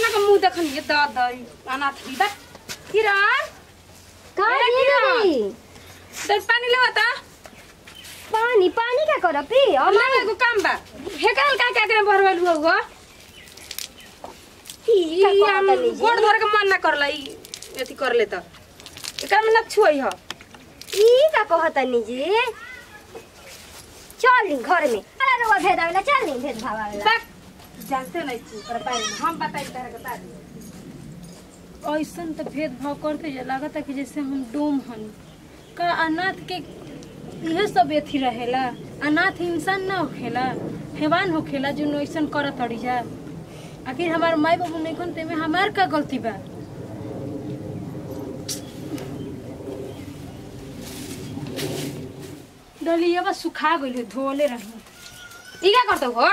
केतना का मुंह देखन ये द द अनाथ भी बा किरण का ए, ये किरण। दीदी दे पानी लेवा ता पानी पानी का कर पी अब लेवा एगो काम बा हेकल का का करे भरवल हुआ हो ई का कहत हम तनी जी? गोड़ धर के मन ना करला ई एथी कर ले त एकर में ना छुई ह ई का कहतनी जी चल घर में अरे रुआ भेद आवेला चल नहीं भेद भाव आवेला बक जानते नहीं छी पर बारे में हम बताई तरह के बात ऐसन तो भेदभाव करते जे लागता कि जैसे हम डोम हन का अनाथ के इहे सब एथी रहेला अनाथ इंसान ना होखेला हैवान होखेला जो ऐसन करत अड़ी जा आखिर हमार माई बाबू नहीं खन तेमे हमार का गलती बा डलिया बा सुखा गइल धोले रही ई का करतो हो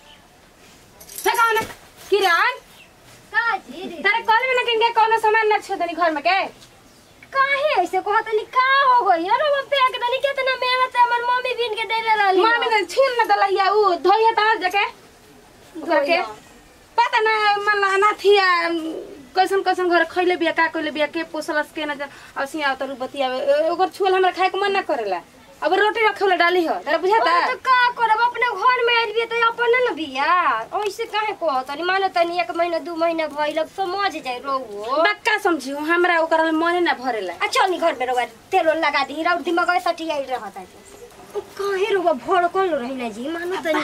से कौन किरण का जी दीदी? तारे कॉल में ना किनके कोनो सामान ना छो तनी घर में के काहे ऐसे कहतनी का हो गई अरे वो फेंक दनी कितना मेहनत से हमर मम्मी बीन के देले रहली मामी ने छीन ना दलैया उ धोइया ता जाके करके धोइया। पता ना मन ना थिया कैसन कैसन घर खैले बिया का कइले बिया के पोसलस के ना औसी आव तर बतिया ओकर छुल हमरा खाए के मन ना करेला अब रोटी रखले डाली हो तारा बुझाता अरे तो का करब अपने घर में आइल बिया तो अपने न बिया ऐसे काहे कहतनी मानो तनी एक महीना दू महीना भइल अब समझ जाए रोहु बक्का समझियो हमरा ओकर मने ना भरेला आ चल नी घर में रोगा तेल ओल लगा दी रौ दिमाग सटी आई रहता है काहे रोगा भड़कल रही ना जी मानो तनी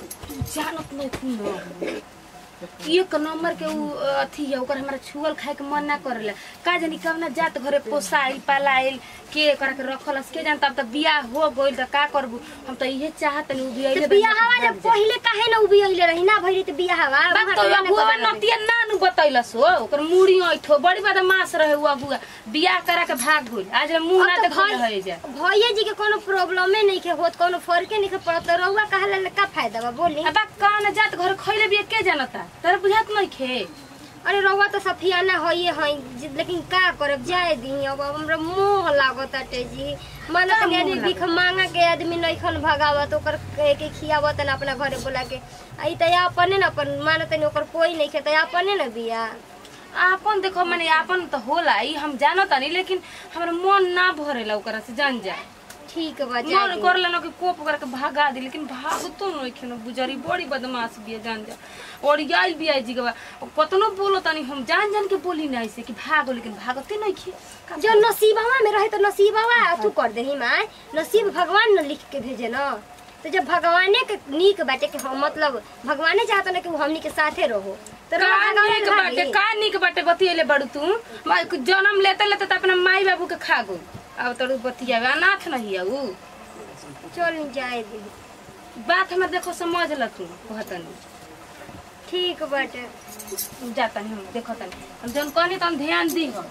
जानत नहीं थी एक नंबर के उ अथी है ओकर हमरा छुअल खाए के मन ना करेला का जानी कब ना जात घरे पोसाइल पालाइल के करा के रखलस के जान तब त बियाह हो गइल त का करबू हम त इहे चाहत नहीं बियाह तो बियाहवा जब पहिले काहे ना उबी आइले रही ना भइली तो बियाहवा बात तो अबुआ नतिया नानु बतैलस हो ओकर मुड़ी ऐठो बड़ी बदमाश रहे उ अबुआ बियाह करा के भाग गइल आज मुंह ना अब तो देखल भाई- रहे जा भैया जी के कोनो प्रॉब्लम नहीं के होत कोनो फर्के नहीं के पड़त तो रहुआ कहला का फायदा बा बोली अब कौन जात घर खइले बिया के जानता तारा बुझात नहीं खे अरे रहुआ तो सफियाना होइए है लेकिन का करब जाए दी अब हमरा मोह लागत अटे जी मानो का तनी आदमी मोह भीख मांगा के आदमी नइखन भगावत ओकर कहे के खियावत न अपना घरे बोला के आई त अपने न अपन मानो तनी ओकर कोई नहीं खे त अपने न बिया आपन देखो माने आपन तो होला ई हम जानत नहीं लेकिन हमरा मन ना भरेला ओकरा से जान जा ठीक बा जा मन करला ना कि कोप करके भागा दी लेकिन भागतो नहीं खेनो गुजरी बड़ी बदमाश बिया जान जा और याइल भी आई जीगवा कतनो बोलो तनी हम जान जान के बोली ना ऐसे कि भागो लेकिन भागते नहीं खे जो नसीबवा में रहे तो नसीबवा तू कर देही माय नसीब भगवान न लिख के भेजे न तो जब भगवाने के नीक बाटे के हम मतलब भगवाने चाहत न कि वो हमनी के साथे रहो तो रहुआ का भगवाने निक रह बाटे गई। का निक बाटे बतियले बड़ू तू माई के जन्म लेते लेते त अपना माई बाबू के खा गो अब तोर बतिया अनाथ नहीं है ऊ चल जाए दी बात हमर देखो समझ ल तू कहतनी ठीक बाटे जाता नहीं हम देखो तनी हम जौन कहनी तो हम ध्यान दी हो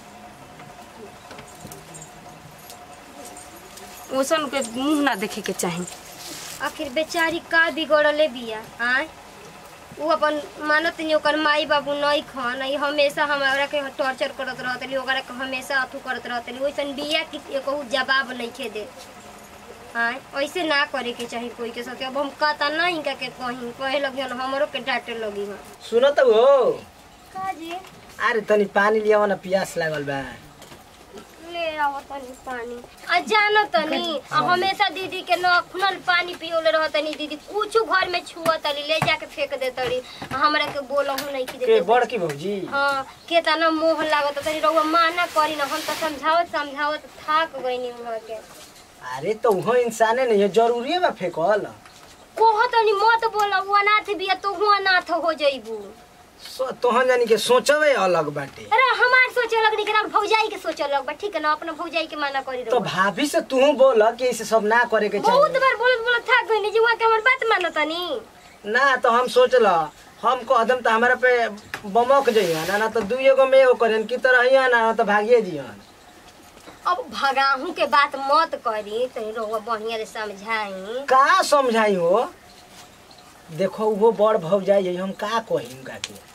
ओसन के मुंह ना देखे के चाही आखिर बेचारी का बिगड़ले बिया आय उ अपन मानत नहीं ओकर माई बाबू नहीं खन ई हमेशा हमरा के टॉर्चर करत रहतली ओकरा के हमेशा अथू करत रहतली ओइसन बिया कि एको जवाब नहीं खे दे आय ऐसे ना करे के चाही कोई के साथ अब हम कहता नहीं का के कहीं कहे लगी हन हमरो के डांटे लगी हन सुनो त हो का जी अरे तनी पानी लियाव न पियास लागल बा ले आओ तनी पानी आ जानो तनी आ हमेशा दीदी के नखनल पानी पियोले रह तनी दीदी कुछ घर में छुआ तली ले जाके फेंक दे तड़ी आ हमरा के बोलहु नहीं की के दे बड़की भौजी हाँ केतना मोह लागत तनी रउआ माना करी न हम त समझावत समझावत थाक गइनी वहाँ के अरे तो उहो इंसाने नहीं है जरूरी बा फेकल कोह तनी मत बोला वो अनाथ बिया तो हुआ अनाथ हो जइबू सो तोहन जानी के सोचवे अलग बाटे अरे हमार सोचे लग निकला भौजाई के सोचे लग बा ठीक है ना अपना भौजाई के माना करी तो रउआ भाभी से तू बोल कि ऐसे सब ना करे के बहुत चाहिए बार बोलत बोलत थाक गइनी जी वहाँ के हमर बात मानो तनी ना तो हम सोचल हम कदम तो हमारा पे बमक जइहन ना तो दू एगो में एगो करेन की तरह हियन ना तो भागिए जिहन अब भगाहू के बात मत करी तनी रउआ बढ़िया से समझाई का समझाई हो देखो वो बड़ भौजाई है हम का कही उनका के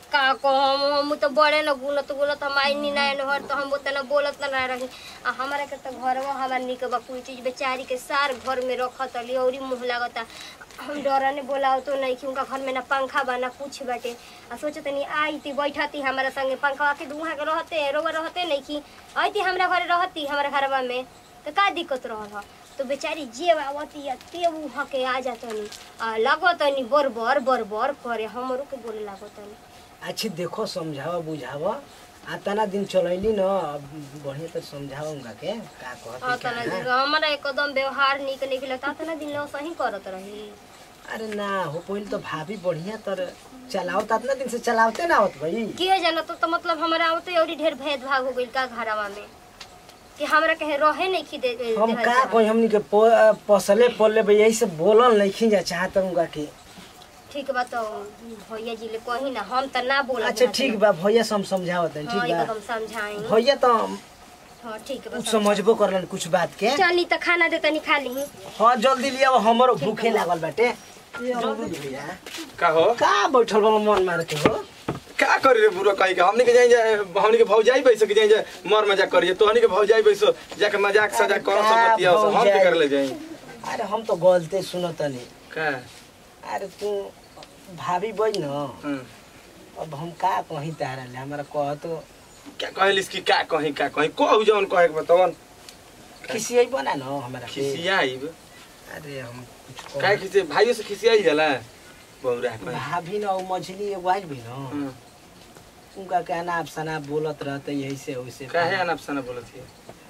का कहम हम तो बड़े न गुनत गुनत हम आई नी ना हर तो हम उतना बोलत ना रही आ हमारा के तो घरवा हमार निक बा कोई चीज बेचारी के सार घर में रखत अली औरी मुंह लागता हम डरने बोलाओ तो नहीं कि उनका घर में ना पंखा बा ना कुछ बाटे आ सोचे तनी आई थी बैठती हमारा संगे पंखा के दुहा के रहते रोवा रहते नहीं कि आई थी हमरा घरे रहती हमारा घरवा में तो का दिक्कत रहल ह तो बेचारी जे आवती या ते उ हके आ जातनी आ लगतनी बर बर बर बर करे हमरो के बोले लागतनी अच्छी देखो समझावा बुझावा आ तना दिन चलैली न अब बढ़िया तर समझावा उनका के का हाँ कहत तना दिन हमारा एकदम व्यवहार निक निक लगता तना दिन लो सही करत रही अरे ना हो पहले तो भाभी बढ़िया तर चलाओ तना दिन से चलावते ना होत भाई के जाना तो, तो मतलब हमरा आवते औरी ढेर भेदभाव हो गइल का घरवा में कि हमरा कहे रहे नहीं खी दे दे- हम देहल का जा। कोई हमनी के प- पसले पलले भाई यही से बोलल नहीं खींचा चाहत उनका के ठीक बा तो भैया जी ले कही ना हम त ना बोला अच्छा ठीक बा भैया से हम समझावत हैं हाँ ठीक ये बा तो हम समझाई भैया तो हाँ ठीक बा कुछ समझबो करलन कुछ बात के चली त खाना दे तनी खा ली हाँ जल्दी लिया हमरो भूखे लागल बाटे जल्दी लिया का हो का बैठल बा मन मार के हो का करी रे बुरा कहीं के हमनी के जाई जाए हमनी के भौजाई बैसो के जाई जाए मर मजाक करिए तोहनी के भौजाई बैसो जाके मजाक सजाक करो का सब बतिया हम के भौजाई? कर ले जाई अरे हम तो गलते सुनतनी का अरे तू भाभी बज न हम्म। अब हम का कहीं तारा ले हमारा कह तो क्या कहलिस कि का कहीं का कहीं कहू जौन कहे के बतावन खिसियाई बना न हमारा के। खिसियाई अरे हम कुछ काहे कह खिसे भाइयों से खिसियाई जाला बहुरा कहीं भाभी न उ मछली एगो आइल भी न हम्म। उनका के अनाप शनाप बोलत रहते यही से वैसे काहे अनाप सना बोलत है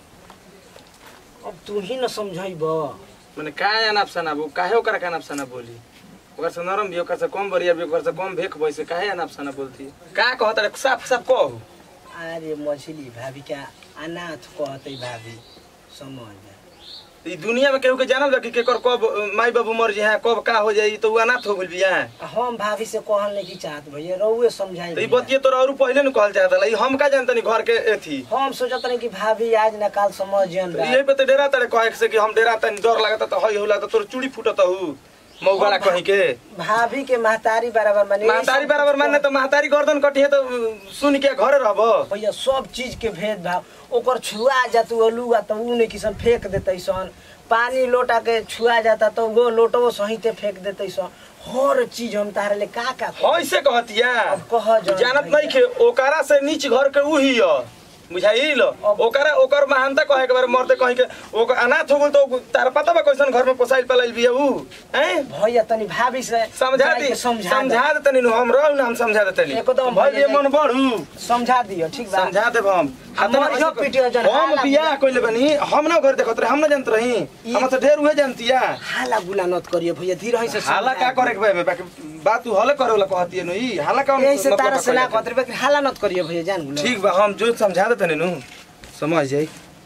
अब तू ही न समझाइब माने काहे अनाप सना बो काहे ओकरा के अनाप सना बोली ओकर से नरम भी ओकर से कम बरिया भी ओकर से कम भेख बैसे काहे अनाप सना बोलती का कहत रे साफ साफ कहू अरे मछली भाभी क्या अनाथ कहते भाभी समझ जा। ई दुनिया में केहू के जानल बा कि केकर कब माई बाबू मर जाए कब का हो जाई तो उ अनाथ हो गइल बिया हम भाभी से कहल नहीं की चाहत भैया रउए समझाई तो ई बतिये तोरा और पहले न कहल चाहत ई हम का जानतनी घर के एथी हम सोचत रही कि भाभी आज न काल समझ जन तो यही पे तो डेरा तड़े कहे से कि हम डेरा तनी डर लागता तो हई होला तो तोर चूड़ी फूटत हु मौगला कहीं के भाभी के महतारी बराबर माने महतारी बराबर मानने तो महतारी गर्दन कटी है तो सुन के घरे रहब भैया सब चीज के भेदभाव ओकर छुआ जातू अलुआ तो ऊ नहीं किसन फेंक देते सन पानी लोटा के छुआ जाता तो वो लोटो सहिते फेंक देते सन हर चीज हम तारे ले का का ऐसे कहतिया अब कह जौन जानत भैया। नहीं के ओकरा से नीच घर के उही ह बुझाइल अब- ओकरा ओकर महानता कहे के बारे मरते कहे के ओकर अनाथ हो गेल तो तार पता बा कैसन घर में पोसाइल पलाइल बिया ऊ हैं भैया तनी भाभी से समझा जाके दी समझा समझा दे तनी नु हम रहू ना हम समझा दे तनी एकदम भइल भैया ये मन बढ़ू दे। समझा दियो ठीक बा समझा देब हम हमर इहो पिटियो जन हम हाला बियाह कइले बनी हम ना घर देखत रहे हम ना जानत रही हम तो ढेर उहे जानतिया हाला गुला नत करियो भैया धीरे से हाला का करे के भाई बाकी बात तू हले करे वाला कहती है नु ई हाला का यही से मतलब तारा से ना कहले? कहत रहे हाला नत करियो भैया जान गुला ठीक बा हम जो समझा देते नु समझ जाई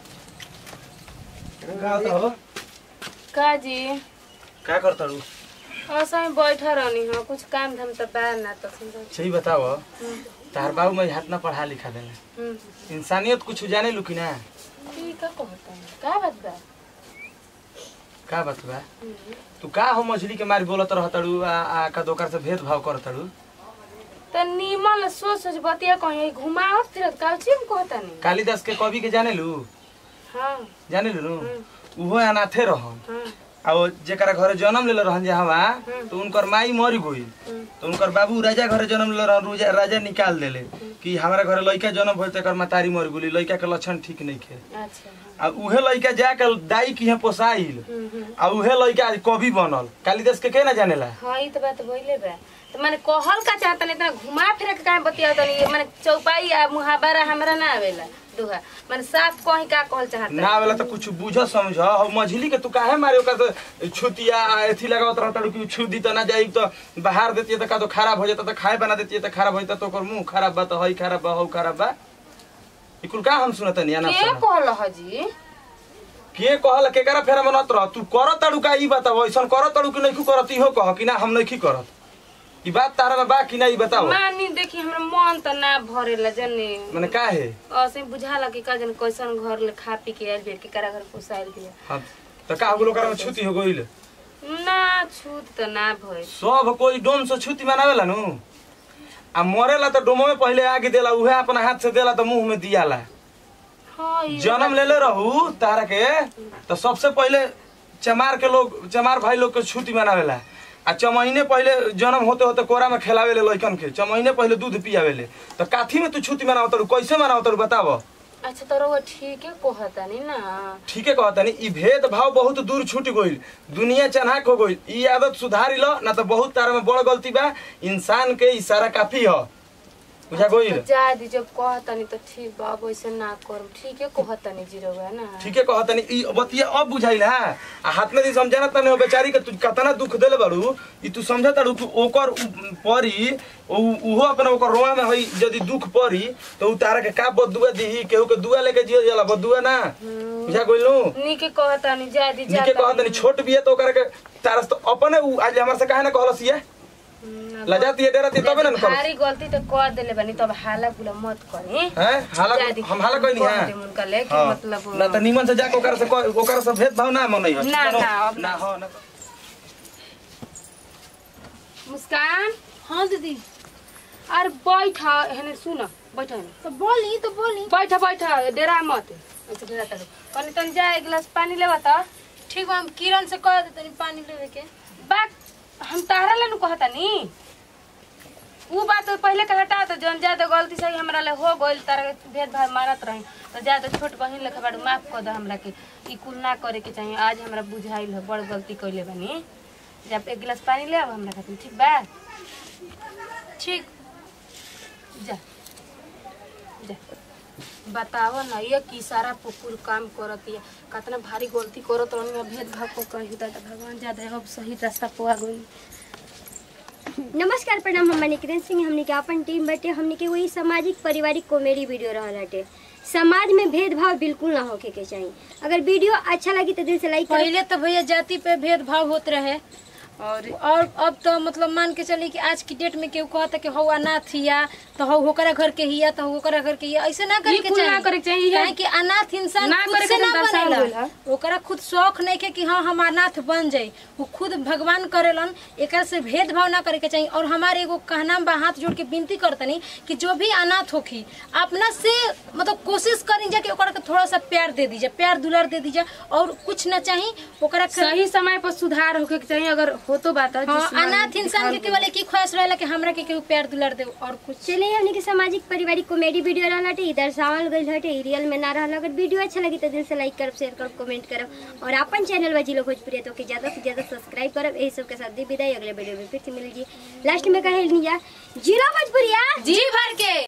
का हो का जी का करता रू ऐसा ही बैठा रहनी हो कुछ काम धाम तो बा ना तो समझो सही बताओ तार बाबू में हाथ ना पढ़ा लिखा देने हम्म इंसानियत कुछ जाने लू कि ना ठीक का कहता है का बात बा का बात बा तू का हो मछली के मारी बोलत रहतड़ू आ आ का दोकर से भेदभाव करतड़ू तो नीमन सोच सोच बतिया कहीं घुमावत फिरत का चीज कहता नहीं कालिदास के कवि के जाने लू हाँ जाने लू उहो अनाथे रहन हाँ आ वो जेकरा घरे जन्म लेले रहन जहवा तो उनकर माई मर गई तो उनकर बाबू राजा घरे जन्म लेले रहन राजा राजा निकाल देले कि हमारा घरे लड़का जन्म भइल तेकर मातारी मर गेली लड़का के लक्षण ठीक नहीं खे अच्छा आ उहे लड़का जाके दाई की है पोसाइल हम्म हम्म आ उहे लड़का आज कवि बनल कालिदास के के ना जानेला हाँ ये तो बात बोले बा तो मैंने कहल का चाहता नहीं इतना घुमा फिर के काहे बतिया तनी मैंने चौपाई आ मुहावरा हमरा ना आवेला दुहा मैंने साफ कहीं का कहल चाहता ना वाला तो कुछ बुझ समझ हो मछली के तू काहे मारे ओकर तो छुतिया आ एथी लगावत रहता कि छु दी तो ना जाई तो बाहर देती तो का तो खराब हो जाता तो खाए बना देती तो खराब हो जाता तो ओकर मुंह खराब बा तो हई खराब बा हौ खराब बा ई कुल का हम सुनत नहीं ना के कहल ह जी के कहल केकरा फेरा में नत रह तू कर तड़ू का ई बताओ ऐसन कर तड़ू कि नहीं करत इहो कह कि ना हम नहीं करत ई बात तारा में बा कि ना ई बताओ मानी देखी हमरा मन त ना भरेला जने माने का है ऐसे बुझाला कि का जन कैसन घर ले खा पी के आइल बिया केकरा घर पोसाइल बिया हाँ तो का हो ओकरा में छुती हो गइल ना छूत त ना भइल सब कोई डोम से छुती मनावेला नु आ मरेला तो डोमो में पहले आगे देला उहे अपना हाथ से देला तो मुंह में दियाला हाँ ये जन्म लेले रहू तारा के तो सबसे पहले चमार के लोग चमार भाई लोग के छुट्टी मनावेला आ चमहीने पहले जन्म होते होते कोरा में खेलावेले लइकन के चमहीने पहले दूध पियावेले तो काथी में तू छुट्टी मनाव तड़ू कैसे मनाव तड़ू बताव अच्छा तो रउआ ठीक है कहतानी ना ठीके कहता नी ई भेद भाव बहुत दूर छूट गइल दुनिया चन्हाक हो गइल ई आदत सुधारी लो ना तो बहुत तारा में बड़ गलती बा इंसान के इशारा काफी ह बुझा गइल जा दी जब कहतानी तो ठीक बा अब वैसे ना करू ठीक है कहतानी जी रउआ ना ठीके कहता नी ई बतिया अब बुझाइल हा आ हाथ में दी समझाना तने हो बेचारी के तू कतना दुख देले बाड़ू ई तू समझा ताड़ू कि ओकर उ- परी उ- उहो अपना ओकर रोआ में हई यदि दुख परी तो उ तारा के का बदुआ दीही केहू के दुआ लेके जियल जाला बदुआ ना बुझा गइल नु नीके कहतानी जा दी जा निके कहत नहीं छोट बिया तो ओकरा के तारस तो अपने उ आज हमरा से काहे ना कहलस ये लजाती है डरती तबे ना कहलस भारी गलती तो कर देले बानी तब हाला गुला मत करी हैं हाला जा दी। हम हाला कोई नहीं कह है देम उनका ले कि हाँ। मतलब ना तो नीमन से जाके ओकरा से कह- ओकरा से भेदभाव ना मनई हो ना, ना, अब ना ना। हो ना मुस्कान हाँ दीदी अरे बैठ हेने सुन बैठ हेने तो बोली तो बोली बैठ बैठ डेरा मत अच्छा डेरा तक कनी तन जा एक गिलास पानी लेवा त ठीक बा हम किरण से कह देतनी पानी लेवे के बात हम तारा ले नु कहता नी उ बात तो पहले के हटा तो जौन ज्यादा गलती से हमरा ले हो गइल तारा के भेदभाव मारत रही तो ज्यादा छोट बहिन लेखा बाड़ू माफ कर दो हमरा के ई कुल ना करे के चाहिए आज हमरा बुझाइल है बड़ गलती कइले बानी जब एक गिलास पानी ले आव हमरा खातिर ठीक बा ठीक जा जा बताओ ना ये की सारा पुकुर काम करत है कितना भारी गलती करत रहनी भेदभाव को कही दादा भगवान ज्यादा अब सही रास्ता पा गई नमस्कार प्रणाम हम निकिरण सिंह हमने के अपन टीम बटे हमने के वही सामाजिक पारिवारिक कॉमेडी वीडियो रहल हटे समाज में भेदभाव बिल्कुल ना होके के चाहिए अगर वीडियो अच्छा लगी तो दिल से लाइक करें पहले तो भैया जाति पे भेदभाव होत रहे और और अब तो मतलब मान के चली कि आज की डेट में केहू कहता कि हौ अनाथ हिया तो हौ होकरा घर के हिया तो हौ ओकरा घर के हिया ऐसे ना करे ये के कुल ना चाहिए करे के चाहिए। काहे कि अनाथ इंसान ना खुद करे से के ना दर्शावल गइल बनेला है। ओकरा खुद शौक नहीं के कि हाँ हम अनाथ बन जाई वो खुद भगवान करेलन एकरा से भेदभाव ना करे के चाहिए और हमारे एगो कहना बा हाथ जोड़ के विनती करतनी कि जो भी अनाथ होखी अपना से मतलब कोशिश करी जा कि ओकरा के थोड़ा सा प्यार दे दीजिए प्यार दुलार दे दीजिए और कुछ ना चाहिए ओकरा के- सही समय पर सुधार होके के चाहिए अगर हो तो बात है, हाँ जिस समाज अनाथ में इंसान के केवल एक ही ख्वाहिश रहेला कि हमरा के केहू प्यार दुलार दे और कुछ चलिए हमने के सामाजिक पारिवारिक कॉमेडी वीडियो रहल हटे इधर दर्शावल गइल हटे ई रियल में ना रहल अगर वीडियो अच्छा लगी तो दिल से लाइक करब शेयर करब कमेंट करब और अपन चैनल बजिलो भोजपुरी तो के ज्यादा से ज्यादा सब्सक्राइब करब यही सब के साथ दी विदाई अगले वीडियो में फिर से मिल जी लास्ट में कहे जा जीरो भोजपुरिया जी भर के